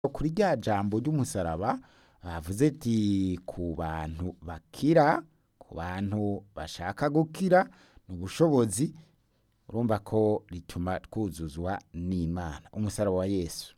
kuri rya jambo ry'umusaraba bavuze ati ku bantu bakira ku bantu bashaka gukira ni ubushobozi urumva ko rituma twuzuzwa n'imana umusaraba wa yesu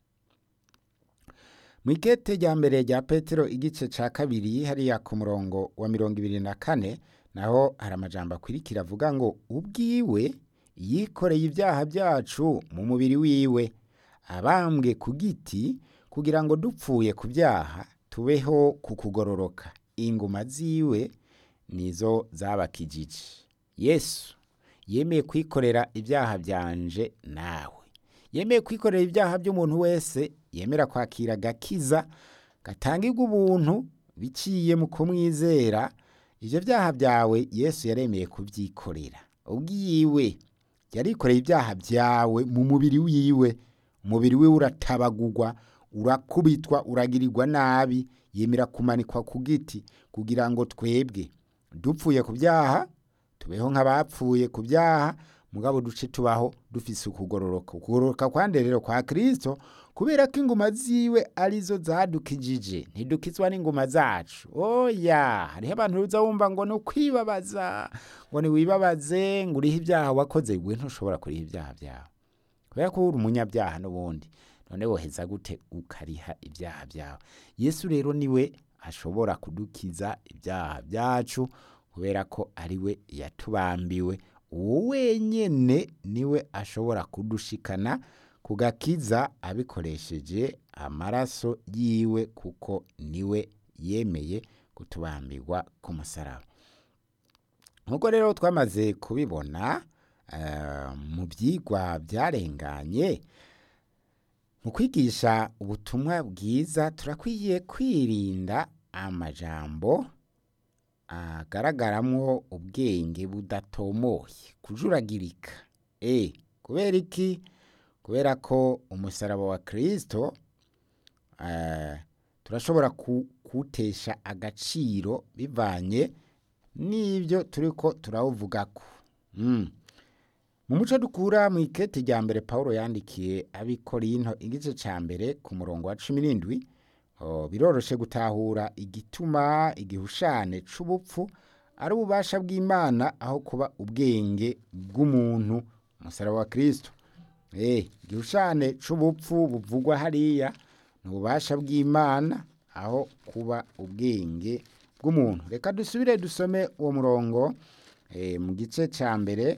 mu ikete rya mbere rya petero igice ca kabiri hariya ku murongo wa mirongo ibiri na kane naho hari amajambo akurikira avuga ngo ubwiwe yikoreye ibyaha byacu mu mubiri wiwe abambwe ku giti kugira ngo dupfuye ku byaha tubeho ku kugororoka inguma ziwe nizo zabakijije yesu yemeye kwikorera ibyaha byanje nawe yemeye kwikorera ibyaha by'umuntu wese yemera kwakira agakiza gatangirwa ubuntu biciye mu kumwizera ivyo vyaha byawe yesu yaremeye kubyikorera ubwiwe yarikoreye ibyaha byawe mu mubiri wiwe umubiri wiwe uratabagurwa urakubitwa uragirirwa nabi yemera kumanikwa ku giti kugira ngo twebwe dupfuye ku byaha tubeho nk'abapfuye ku byaha mugabo duce tubaho dufise ukugororoka ukugororoka kwande rero kwa kristo kubera ko inguma ziwe arizo zadukijije ntidukizwa n'inguma zacu oya hariho abantu uza wumva ngo ni ukwibabaza ngo ni wibabaze ngo uriho ibyaha wakoze we ntushobora kuriha ibyaha byawe kubera ko uri umunyabyaha n'ubundi none woheza gute ukariha ibyaha byawe yesu rero niwe ashobora kudukiza ibyaha byacu kubera ko ari we yatubambiwe uwo wenyene niwe ashobora kudushikana ku gakiza abikoresheje amaraso yiwe kuko niwe yemeye kutubambirwa ku musaraba nk'uko rero twamaze kubibona mu byigwa byarenganye mu kwigisha ubutumwa bwiza turakwiye kwirinda amajambo agaragaramwo ubwenge budatomoye kujuragirika e kubera iki kubera ko umusaraba wa kristo turashobora kuwutesha agaciro bivanye n'ibyo turiko turawuvugako mu muco dukura mu ikete rya mbere paul yandikiye abikorinto igice ca mbere ku murongo wa cumi n'indwi biroroshe gutahura igituma igihushane c'ubupfu ari ububasha bw'imana aho kuba ubwenge bw'umuntu umusaraba wa kristo igihushane c'ubupfu buvugwa hariya ni ububasha bw'imana aho kuba ubwenge bw'umuntu reka dusubire dusome uwo murongo mu gice ca mbere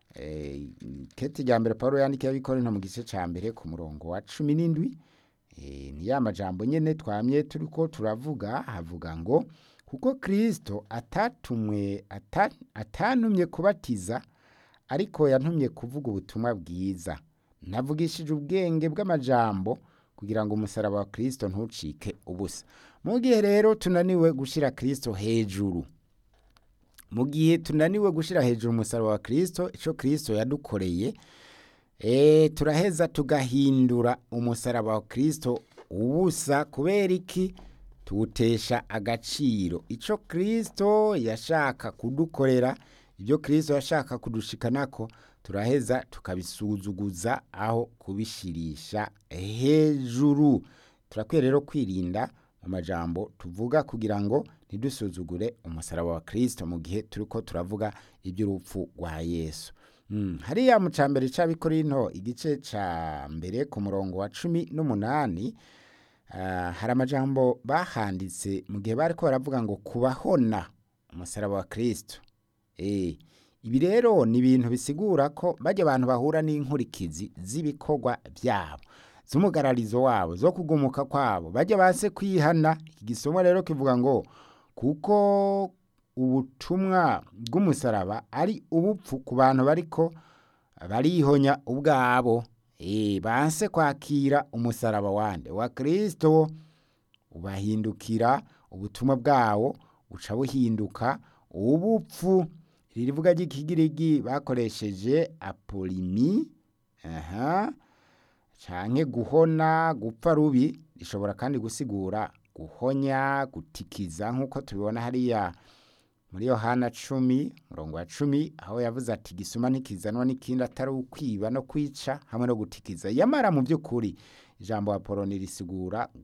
kete rya mbere paul yandikiye abikorinto mu gice ca mbere ku murongo wa cumi n'indwi ni ya majambo nyene twamye turiko turavuga havuga ngo kuko kristo atatumwe atantumye kubatiza ariko yantumye kuvuga ubutumwa bwiza navugishije ubwenge bw'amajambo kugira ngo umusaraba wa kristo ntucike ubusa mu gihe rero tunaniwe gushira kristo hejuru mu gihe tunaniwe gushira hejuru umusaraba wa kristo ico kristo yadukoreye e, turaheza tugahindura umusaraba wa kristo ubusa kubera iki tuwutesha agaciro ico kristo yashaka kudukorera ibyo kristo yashaka kudushikanako turaheza tukabisuzuguza aho kubishirisha hejuru turakwiye rero kwirinda mu majambo tuvuga kugira ngo ntidusuzugure umusaraba wa kristo mu gihe turiko turavuga iby'urupfu rwa yesu hariya mu cambere c'abikorinto igice ca mbere ku murongo wa cumi n'umunani hari amajambo bahanditse mu gihe bariko baravuga ngo kubahona umusaraba wa kristo ibi rero ni ibintu bisigura ko bajya abantu bahura n'inkurikizi z'ibikorwa byabo z'umugararizo wabo zo kugumuka kwabo bajya base kwihana iki gisomo rero kivuga ngo kuko ubutumwa bw'umusaraba ari ubupfu ku bantu bariko barihonya ubwabo eh banse kwakira umusaraba wande wa Kristo ubahindukira ubutumwa bwawo uca buhinduka ubupfu ririvuga ry'ikigirigi bakoresheje apolimi aha canke guhona gupfa rubi rishobora kandi gusigura guhonya gutikiza nk'uko tubibona hariya muri yohana cumi murongo wa cumi aho yavuze ati gisuma ntikizanwa n'ikindi atari ukwiba no kwica hamwe no gutikiza yamara mu by'ukuri ijambo apoloni risigura